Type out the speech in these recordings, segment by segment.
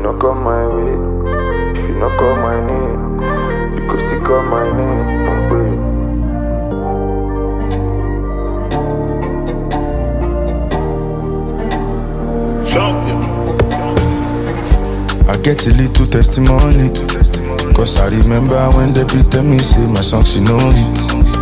not come my way, if you not call my name, you could still call my name. I'm waiting. Champion. I get a little testimony. Cause I remember when they be tell me say my song she know it.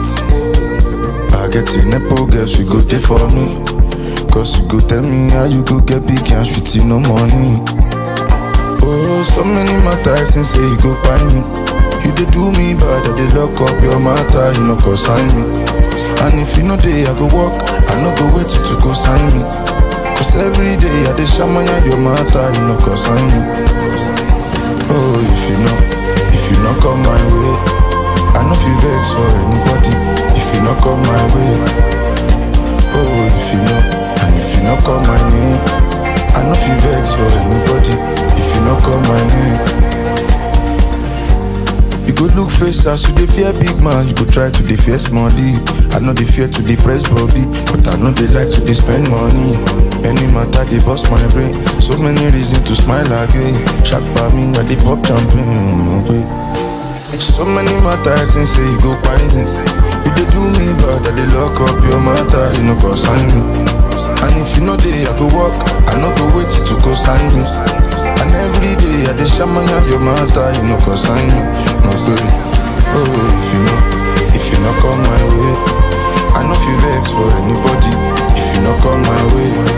I get a nepo girl, she go there for me. Cause you go tell me how you go get big and sweet no money. Oh, so many matter things say you go buy me. You dey do me bad, I dey lock up your matter, you know go sign me. And if you know day I go walk, I no go wait till you go sign me. Cause every day I dey shamaya your matter, you know go sign me. Oh, if you know, if you not come my way, I know you vex for anybody. If you not come my way, oh, if you know, and if you not call my name, I know you vex for anybody. If you not call my name. You go look face as you dey fear big man, you go try to dey fear small D. I know they fear to dey press body, but I know they like to dey spend money. Any matter they bust my brain, so many reasons to smile again. Shock by me when they pop champagne. okay. So many matter things say you go find me. You dey do me bad, I dey lock up your matter, you know go sign me. And if you know they I go walk, I no go wait till you go sign me. And every day I dey shamanya your matter, you know go sign me. No good. Oh, if you know, if you not come my way, I know you vex for anybody. If you not come my way,